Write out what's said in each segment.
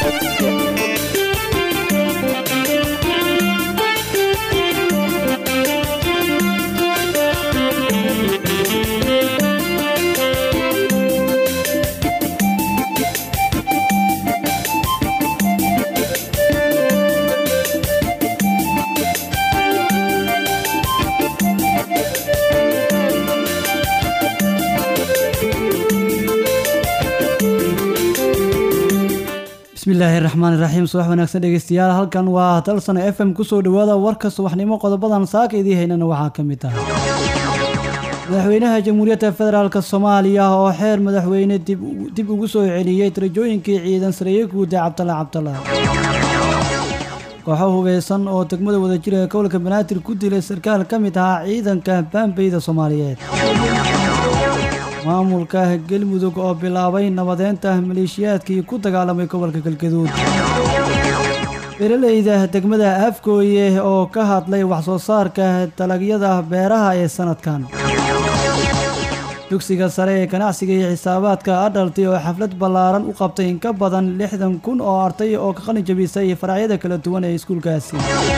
bismillaahi raxmaan iraxiim subax wanaagsan dhegeystayaal halkan waa dalsana f m kusoo dhawaada warka subaxnimo qodobadan saaka idii haynana waxaa ka mid ah madaxweynaha jamhuuriyadda federaalk soomaaliya oo xeer madaxweyne dib ugu soo celiyey darajooyinkii ciidan sareeye guuda cabdalla cabdalla kooxo hubeysan oo degmada wadajira ee gobolka banaadir ku dilay sarkaal ka mid ahaa ciidanka baambeyda soomaaliyeed maamulka galmudug oo bilaabay nabadeynta maleeshiyaadkii ku dagaalamay gobolka galgaduud beeraleyda degmada afgooye oo ka hadlay waxsoo saarka dalagyada beeraha ee sanadkan dugsiga sare ee ganacsiga iyo xisaabaadka adhalti oo xaflad ballaaran u qabtay in ka badan lixdan kun oo arday oo ka qalin jabisay faracyada kala duwan ee iskuulkaasi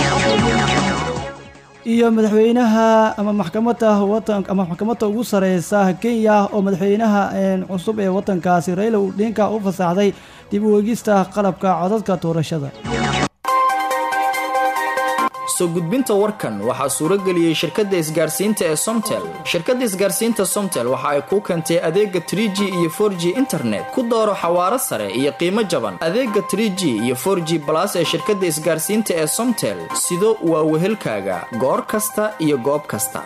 iyo madaxweynaha ama maxkamadda watan ama maxkamadda ugu sareysa kenya oo madaxweynaha cusub ee wadankaasi raila odinka u fasaxday dib u eegista qalabka codadka doorashada soo gudbinta warkan waxaa suuro geliyey shirkadda isgaarsiinta ee somtel shirkadda isgaarsiinta somtel waxa ay kuu keentay adeega trie g iyo for g internet ku dooro xawaaro sare iyo qiimo jaban adeega trie g iyo for g balas ee shirkadda isgaarsiinta ee somtel sido waa wehelkaaga goor kasta iyo goob kasta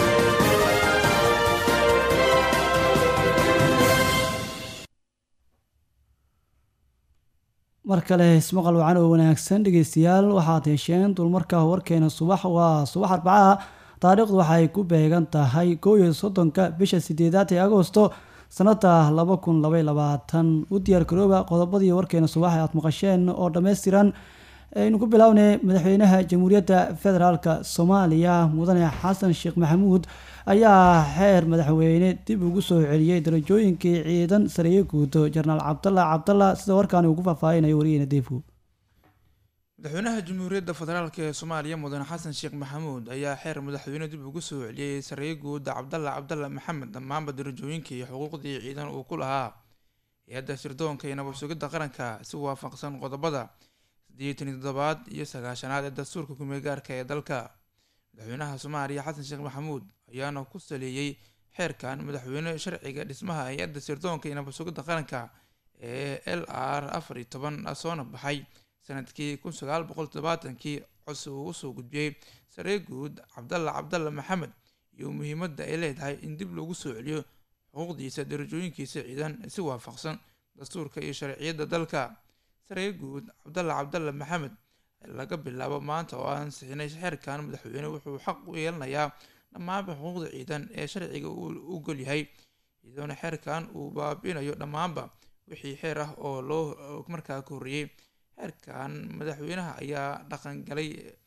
mar kale ismaqal wacan oo wanaagsan dhegeystayaal waxaad hesheen dulmarka warkeena subax waa subax arbacaha taariikhdu waxay ku beegan tahay koow iyo soddonka bisha sideedaad ee agoosto sanada laba kun labay labaatan u diyaar garooba qodobadii warkeena subax aad maqasheen oo dhammaystiran aynu ku bilownay madaxweynaha jamhuuriyadda federaalk soomaaliya mudane xasan sheekh maxamuud ayaa xeer madaxweyne dib ugu soo celiyey darajooyinkii ciidan sareeye guudo jenaraal cabdalla cabdalla sida warkaani uu ku faahfaahinayo wariyeena deefo madaxweynaha jamhuuriyadda federaalk ee soomaaliya mudane xasan sheekh maxamuud ayaa xeer madaxweyne dib ugu soo celiyey sareeye guuda cabdalla cabdalla maxamed dhammaanba darajooyinkii iyo xuquuqdii ciidan uu ku lahaa hay-adda sirdoonka iyo nabad sugidda qaranka si waafaqsan qodobada sideetan iyo toddobaad iyo sagaashanaad ee dastuurka kumeegaarka ee dalka madaxweynaha soomaaliya xasan sheekh maxamuud ayaana ku saleeyey xeerkan madaxweyne sharciga dhismaha hay-adda sirdoonka iyo nabad sugidda qaranka ee l r afar iyo toban soona baxay sanadkii kun sagaal boqol todobaatankii codsi uu usoo gudbiyey saree guud cabdalla cabdalla maxamed iyo muhiimadda ay leedahay in dib loogu soo celiyo xuquuqdiisa darajooyinkiisa ciidan si waafaqsan dastuurka iyo sharciyadda dalka saree guud cabdalla cabdalla maxamed laga bilaabo maanta oo aan sixinay xeerkan madaxweyne wuxuu xaq u yeelanayaa dhammaanba xuquuqda ciidan ee sharciga u golyahay iyadoona xeerkan uu baabiinayo dhammaanba wixii xeer ah oo loo markaa ka horreeyey xeerkan madaxweynaha ayaa dhaqangalay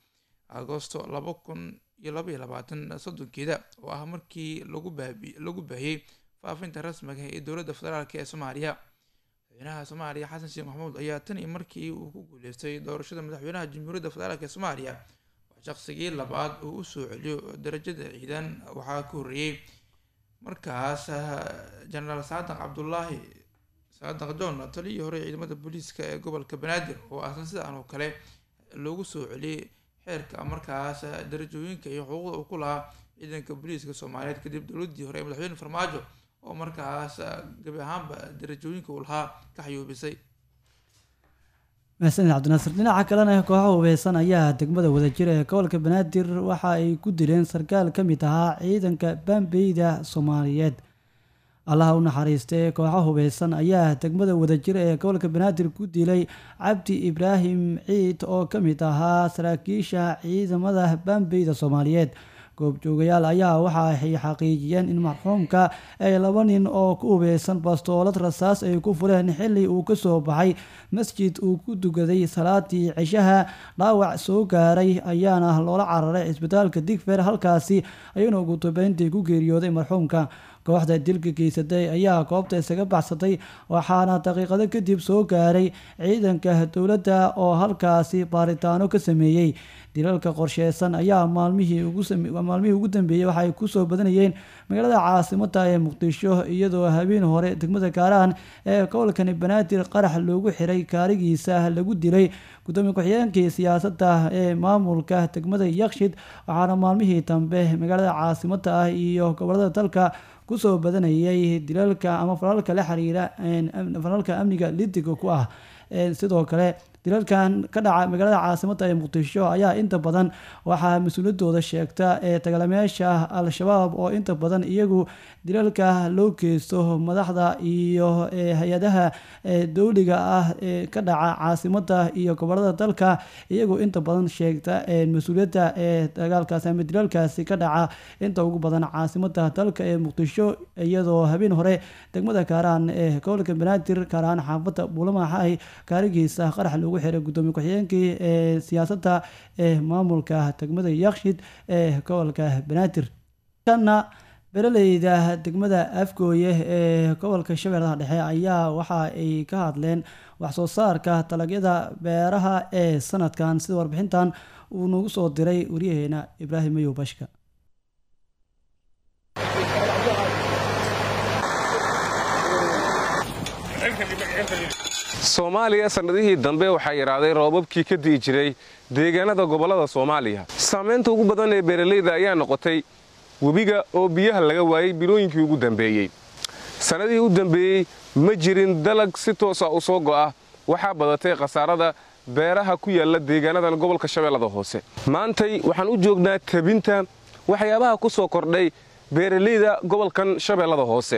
agoosto laba kun iyo laba iyo labaatan soddonkeeda oo ah markii lagu baabi lagu baahiyey faafinta rasmiga ee dowladda federaalk ee soomaaliya madaxweynaha soomaaliya xasan sheekh maxamuud ayaa tan iyo markii uu ku guuleystay doorashada madaxweynaha jamhuuriyadda federaalk ee soomaaliya shaqsigii labaad uu usoo celiyo darajada ciidan waxaa ka horreeyey markaas jenaraal saadaq cabdulaahi saadaq john taliyii hore ciidamada booliiska ee gobolka banaadir oo asan sidaan oo kale loogu soo celiyey xeerka markaas darajooyinka iyo xuquuqda uu ku lahaa ciidanka booliiska soomaaliyeed kadib dowladii hore ee madaxweyne farmaajo oo markaas gabi ahaanba darajooyinka uu lahaa ka xayuubisay mahadsanid cabdinaasir dhinaca kalena kooxo hubeysan ayaa degmada wadajira ee gobolka banaadir waxa ay ku dileen sarkaal ka mid ahaa ciidanka baambeyda soomaaliyeed allaha u naxariistay kooxo hubeysan ayaa degmada wadajira ee gobolka banaadir ku dilay cabdi ibraahim ciid oo ka mid ahaa saraakiisha ciidamada baambeyda soomaaliyeed goobjoogayaal ayaa waxa ay xaqiijiyeen in marxuumka ay laba nin oo ku hubeysan bastoolad rasaas ay ku fureen xili uu kasoo baxay masjid uu ku dugaday salaadii cishaha dhaawac soo gaaray ayaana loola cararay cisbitaalka digfer halkaasi ayuuna ugu dambeyntii ku geeriyooday marxuumka kooxda dilka geysatay ayaa goobta isaga baxsatay waxaana daqiiqado kadib soo gaaray ciidanka dowladda oo halkaasi baaritaano ka sameeyey dilalka qorsheysan ayaa maalmihii maalmihii ugu dambeeyey waxaay kusoo badanayeen magaalada caasimada ee muqdisho iyadoo habeen hore degmada gaaraan ee gobolkani banaadir qarax loogu xiray kaarigiisa lagu dilay gudoomiye ku-xigeenkii siyaasadda ee maamulka degmada yakshid waxaana maalmihii dambe magaalada caasimada ah iyo gobolada dalka kusoo badanayay dilalka ama falalka la xiriira falalka amniga lidiga ku ah sidoo kale dilalkan ka dhaca magaalada caasimada ee muqdisho ayaa inta badan waxaa mas-uuliyadooda sheegta ee dagaalamayaasha al-shabaab oo inta badan iyagu dilalka loo geysto madaxda iyo hay-adaha dowliga ah ee ka dhaca caasimada iyo gobolada dalka iyagu inta badan sheegta mas-uuliyadda ee dagaalkaasi ama dilalkaasi ka dhaca inta ugu badan caasimada dalka ee muqdisho iyadoo habeen hore degmada kaaraan ee gobolka banaadir kaaraan xaafada buulamaxay kaarigiisa qarax loogu xiray gudoomiye ku-xigeenkii ee siyaasadda ee maamulka degmada yakshid ee gobolka banaadir kana beeraleyda degmada afgooye ee gobolka shabeellaha dhexe ayaa waxa ay ka hadleen waxsoo saarka dalagyada beeraha ee sanadkan sida warbixintan uu nagu soo diray waryaheena ibraahim mayow bashka soomaaliya sannadihii dambe waxaa yidhaahday roobabkii ka di'i jiray deegaanada gobollada soomaaliya saamaynta ugu badan ee beeralayda ayaa noqotay webiga oo biyaha laga waayey bilooyinkii ugu dambeeyey sannadihii u dambeeyey ma jirin dalag si toosa u soo go'a waxaa badatay khasaarada beeraha ku yaalla deegaanadan gobolka shabeellada hoose maantay waxaan u joognaa tabinta waxyaabaha ku soo kordhay beeralayda gobolkan shabeellada hoose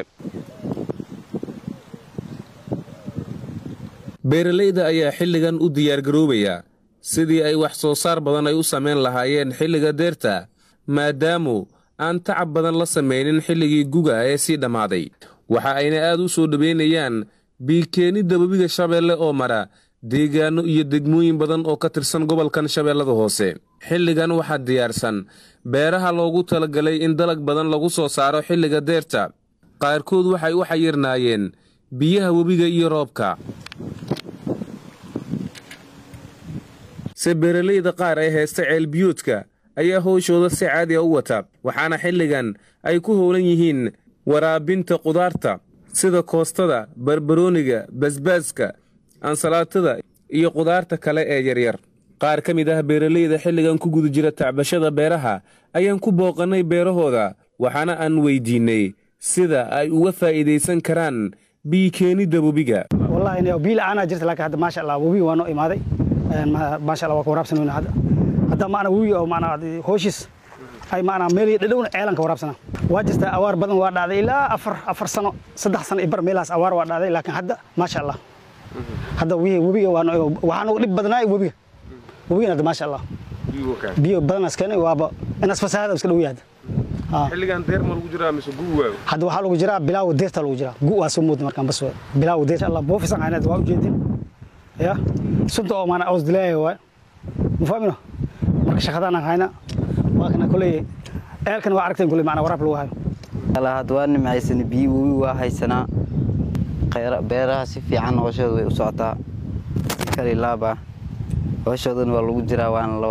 beeralayda ayaa xilligan u diyaargaroobaya sidii ay wax soo saar badan ay u samayn lahaayeen xilliga deerta maadaamu aan tacab badan la samaynin xilligii guga ee sii dhammaaday waxa ayna aad u soo dhowaynayaan biikeenidda webiga shabeelle oo mara deegaanno iyo degmooyin badan oo ka tirsan gobolkan shabeellada hoose xilligan waxaa diyaarsan beeraha loogu talagalay in dalag badan lagu soo saaro xilliga deerta qaarkood waxay u xayirnaayeen biyaha webiga iyo roobka se beeralayda qaar ee heesta ceelbiyoodka ayaa howshooda si caadi a u wata waxaana xilligan ay ku howlan yihiin waraabinta qudaarta sida koostada barbarooniga basbaaska ansalaatada iyo qudaarta kale ee yaryar qaar ka mid ah beeralayda xilligan ku guda jira tacbashada beeraha ayaan ku booqannay beerahooda waxaana aan weyddiinnay sida ay uga faa'iidaysan karaan biikeenidda webiga biila'aanaa jirta laakiin hadda maasha allah webiga waa noo imaaday maasha allah waa ka waraabsan weyna hadda hadda maana webiga oo maana hooshiis ay maana meel dhadhowna ceelan ka waraabsana waa jirta awaar badan waa dhacday ilaa afar afar sano saddex sano iyo bar meelahaas awaar waa dhacday laakiin hadda maasha allah hadda webiga waa waxaa noogu dhib badnaay webiga webigana hadda maasha allah biyo badanaas keenay waaba inaas fasaahada iska dhow yahay xilligan deer ma lagu jiraa mise gugu waago hadda waxaa lagu jiraa bilaawa deerta lagu jiraa gu waa soo mooda markaan bas bilaawa deerta allah boofisan aynad waa ujeedin ya sunta oo maana aws dilaaya waay ma fahmino marka shaqadaan hayna waa kana koley eelkan waa aragteen koley maana waraab lagu hayo had waa nimcaysana biyo webi waa haysanaa beeraha si fiican hooshooda way u socotaa si kali laaba hooshoodana waa lagu jiraa waana la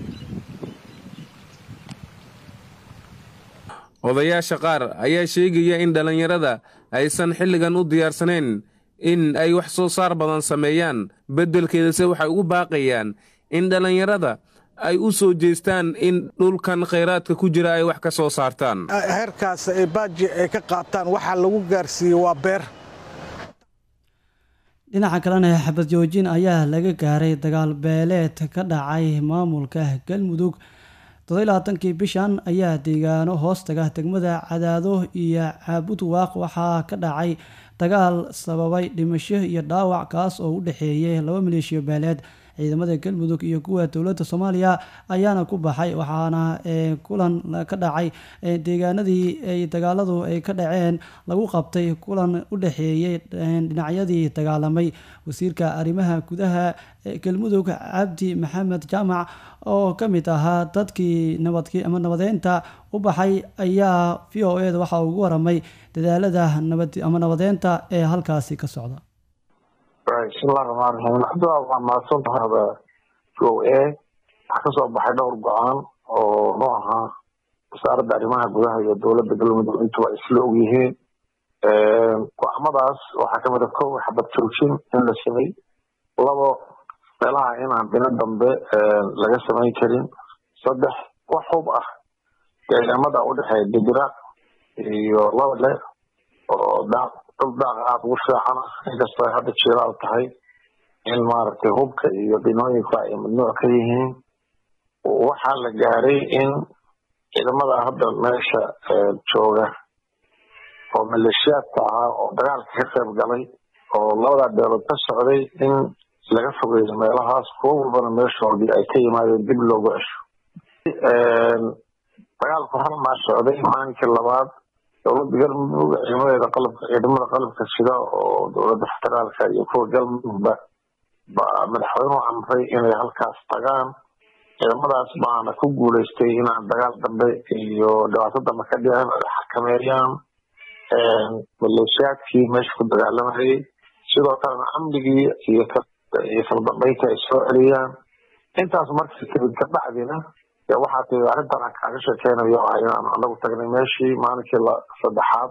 odayaasha qaar ayaa sheegaya in dhallinyarada aysan xilligan u diyaarsanayn in ay wax soo saar badan sameeyaan beddelkeedase waxay ugu baaqayaan in dhallinyarada ay u soo jeestaan in dhulkan khayraadka ku jira ay wax ka soo saartaan heerkaas ee baaji ay ka qaataan waxaa lagu gaarsiiyey waa beer dhinaca kalena xabad joojin ayaa laga gaaray dagaal beeleed ka dhacay maamulka galmudug toddobaatankii bishan ayaa deegaano hoostaga degmada cadaado iyo caabud waaq waxaa ka dhacay dagaal sababay dhimasho iyo dhaawac kaas oo u dhexeeyay laba maleeshiyo beeleed ciidamada galmudug iyo kuwa dowladda soomaaliya ayaana ku baxay waxaana kulan ka dhacay deegaanadii ay dagaaladu ay ka dhaceen lagu qabtay kulan u dhexeeyey dhinacyadii dagaalamay wasiirka arrimaha gudaha galmudug cabdi maxamed jaamac oo ka mid ahaa dadkii nabadki ama nabadeynta u baxay ayaa v o eda waxa ugu waramay dadaalada nabad ama nabadeynta ee halkaasi ka socda bismillahi raxmaan raxiim cabdillah waa mahadsantahaada o a waxaa kasoo baxay dhowr go-aan oo nu ahaa wasaaradda arrimaha gudaha iyo dowladda galmudug intuba isla og yihiin go-aamadaas waxaa kamid a kow xabad joojin in la samey labo meelaha inaan bino dambe laga samayn karin saddex wax hub ah deegaamada udhexeeya dibira iyo labale oo daaq dhul daaqa aada ugu fiican ah inkastoo ay hadda jiiraal tahay in maaragtay hubka iyo binooyinku ay mamnuuc ka yihiin waxaa la gaaray in ciidamada hadda meesha jooga oo maleeshiyaadka ahaa oo dagaalka ka qayb galay oo labadaa beelood ka socday in laga fogeeyo meelahaas kuwo walbana meeshoodii ay ka yimaadeen dib loogu cesho dagaalku hal maa socday maalinkii labaad dowladda galmudug ciidamadeeda qalabka ciidamada qalabka sida oo dowladda federaalka iyo kuwa galmudugba ba madaxweynuhu amray inay halkaas tagaan ciidamadaas baana ku guuleystay inaan dagaal dambe iyo dhibaato dambe ka dhicin ay xakameeyaan maleeshiyaadkii meesha ku dagaalamayay sidoo kalena amnigii iyo iyo kaldambeynta ay soo celiyaan intaas markii kadib kabacdina waxaa tii arrintan aan kaaga sheekeynayo ah inaan anagu tagnay meeshii maalinkii la saddexaad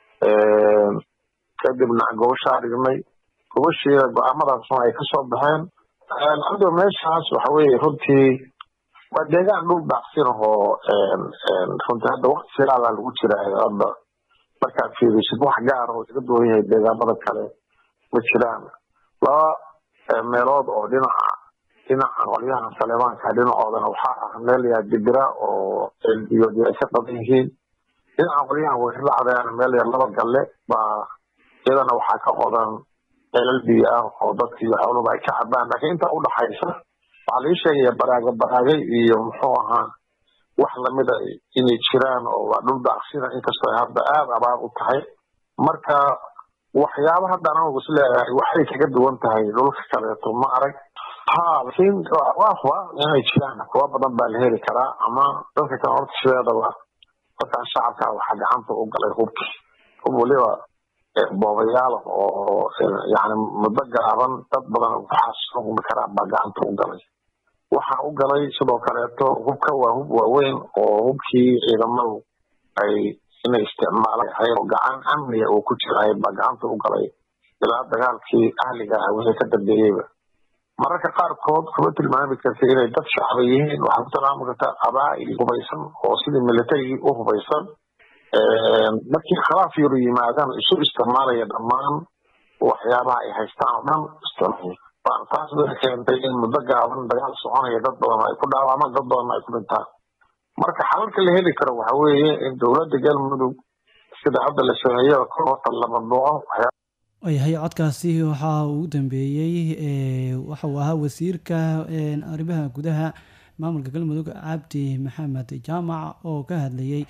kadibna gobashaa dhignay gobashiina go-aamadaasna ay kasoo baxeen ado meeshaas waxa weye runtii waa deegaan dhul daaqsin ahoo runtii hadda wakti silaalaa lagu jira hadda markaad fiirisid wax gaar oo iga duwan yahay deegaamada kale ma jiraan laba meelood oo dhinaca dhinaca qolyaha saleemaanka dhinacoodana waxaa ah meel yaa dibira oo elbiyoodi ay ka qaban yihiin dhinaca qolyaha weerlacdeana meel yar laba galle baa iyadana waxaa ka qodan ceelal biyo ah oo dadki iyo xooluba ay ka cabaan laakiin intaa udhaxaysa waxaa laii sheegaya baraago baraagay iyo muxuu ahaa wax lamida inay jiraan oo waa dhul daaqsina inkastoo ay hadda aada abaar u tahay marka waxyaaba hadda anagu is leeyahay waxay kaga duwan tahay dhulka kaleeto ma arag ha laakiin waa huba inay jiraan kuwa badan baa la heli karaa ama dadka kale horta sideedaba dadkan shacabka waxaa gacanta u galay hubki hub waliba boobayaal oo yani muddo gaaban dad badan waxaas xukmi karaa baa gacanta u galay waxaa u galay sidoo kaleeto hubka waa hub waaweyn oo hubkii ciidamadu ay inay isticmaalaan oo gacan amniga uu ku jiray baa gacanta u galay ilaa dagaalkii ahliga ah wixii ka dambeeyeyba mararka qaarkood kuma tilmaami karta inay dad shacba yihiin waxaa ku tilmaami kartaa qabaa'il hubaysan oo sidii militarigii u hubaysan markii khilaaf yaru yimaadaan isu isticmaalaya dhammaan waxyaabaha ay haystaan oo dhan isticmaal taas bay keentay in muddo gaaban dagaal soconaya dad badan ay ku dhaawacmaan dad badan ay ku dhintaan marka xalalka la heli karo waxa weeye in dowladda galmudug sida hadda la sameeyo kor horta la mamnuuco yahay codkaasi waxaa ugu dambeeyey waxa uu ahaa wasiirka arrimaha gudaha maamulka galmudug cabdi maxamed jaamac oo ka hadlayey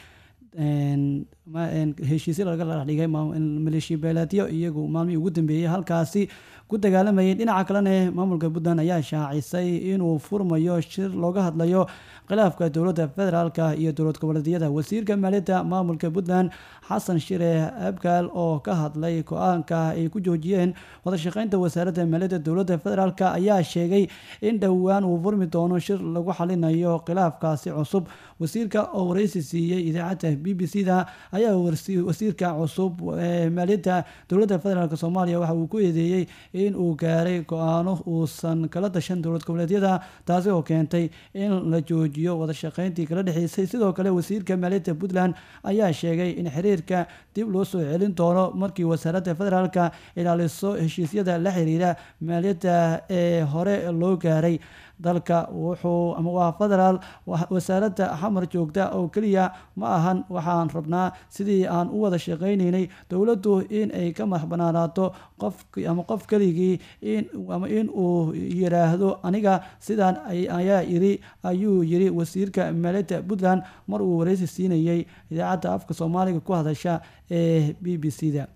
heshiisya laga dhigay maleeshiya beeleedyo iyagu maalmihii ugu dambeeyey halkaasi ku dagaalamayay dhinaca kalena maamulka puntland ayaa shaacisay inuu furmayo shir looga hadlayo khilaafka dowladda federaalka iyo dowlad goboleedyada wasiirka maaliyadda maamulka puntland xasan shire abgaal oo ka hadlay go-aanka ay ku joojiyeen wadashaqeynta wasaaradda maaliyadda dowladda federaalk ayaa sheegay in dhowaan uu furmi doono shir lagu xalinayo khilaafkaasi cusub wasiirka oo wareysi siiyey idaacadda b b c da ayaa wasiirka cusub ee maaliyadda dowladda federaalk soomaaliya waxa uu ku eedeeyey in uu gaaray go-aano uusan kala dashan dowlad goboleedyada taasi oo keentay in la joojiyo wadashaqeyntii kala dhexeysay sidoo kale wasiirka maaliyadda puntland ayaa sheegay in xiriirka dib loo soo celin doono markii wasaaradda federaalka ilaaliso heshiisyada la xiriira maaliyadda ee hore loo gaaray dalka wuxuu ama waa federaal wasaaradda xamar joogta oo keliya ma ahan waxaan rabnaa sidii aan u wada shaqaynaynay dowladdu in ay ka madax banaanaato qof ama qof keligii ama in uu yiraahdo aniga sidaan ayaa iri ayuu yiri wasiirka maaliyadda puntland mar uu wareysi siinayay idaacadda afka soomaaliga ku hadasha ee b b c da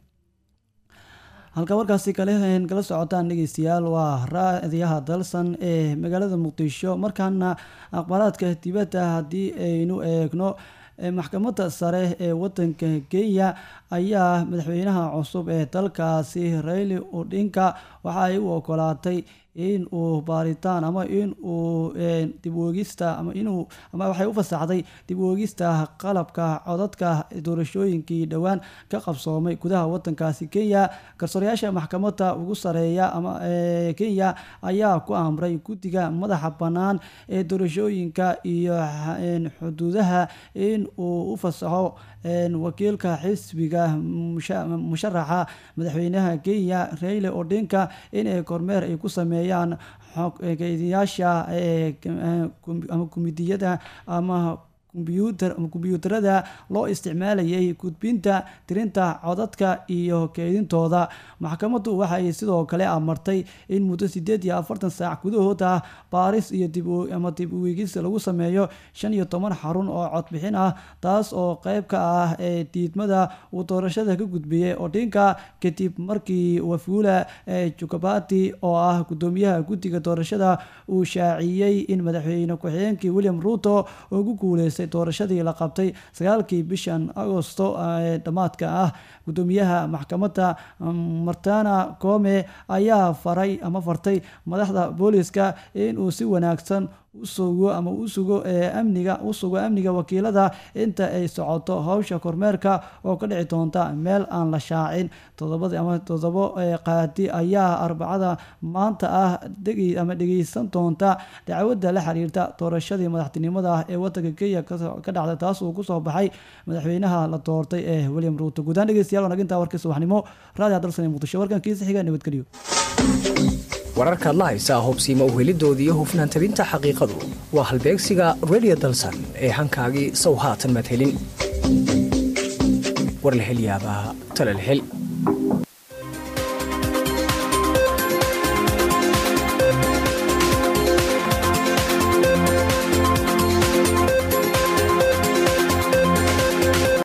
halka warkaasi kale kala socotaan dhegeystayaal waa raadiyaha dalsan ee magaalada muqdisho markaana aqbalaadka dibadda haddii aynu eegno maxkamadda sare ee wadanka kenya ayaa madaxweynaha cusub ee dalkaasi rayli odinka waxa ay u ogolaatay in uu baaritaan ama in uu dib uegista ama inuu ama waxay u fasaxday dib uegista qalabka codadka doorashooyinkii dhowaan ka qabsoomay gudaha wadankaasi kenya garsoorayaasha maxkamadda ugu sareeya ama kenya ayaa ku amray guddiga madaxa bannaan ee doorashooyinka iyo xuduudaha in uu u fasaxo wakiilka xisbiga musharaxa madaxweynaha kenya rayle odinka inay kormeer ay ku sameeyaan keydiyaasha ama kumidiyada ama kombyuutarada loo isticmaalayay gudbinta tirinta codadka iyo keydintooda maxkamaddu waxay sidoo kale amartay in muddo sideed iyo afartan saac gudahooda baaris iyo ama dib uwegis lagu sameeyo shan iyo toban xarun oo codbixin ah taas oo qeyb ka ah ee diidmada uu doorashada ka gudbiyey odinka kadib markii wafuula jukabati oo ah gudoomiyaha guddiga doorashada uu shaaciyey in madaxweyne ku-xigeenkii william ruuto ugu guuleystay doorashadii la qabtay sagaalkii bishan agosto ee dhammaadka ah gudoomiyaha maxkamadda martana come ayaa faray ama fartay madaxda booliska inuu si wanaagsan usugo ama u sugo amniga u sugo amniga wakiilada inta ay socoto howsha kormeerka oo ka dhici doonta meel aan la shaacin todobadii ama todobo qaadi ayaa arbacada maanta ah dhegi ama dhegeysan doonta dacwadda la xiriirta doorashadii madaxtinimada ah ee wadanka kenya ka dhacday taas uu kusoo baxay madaxweynaha la doortay ee william ruuto guudaan dhegeystayaal wanaginta warkii subaxnimo raadiya dalsan muqdisho warkan kiisa xiga nabadgelyo wararkaad la haysaa hubsiima uhelidoodii iyo hufnaan tabinta xaqiiqadu waa halbeegsiga redio dalsan ee hankaagii sow haatan madhelin war la hel yaabaa tala la hel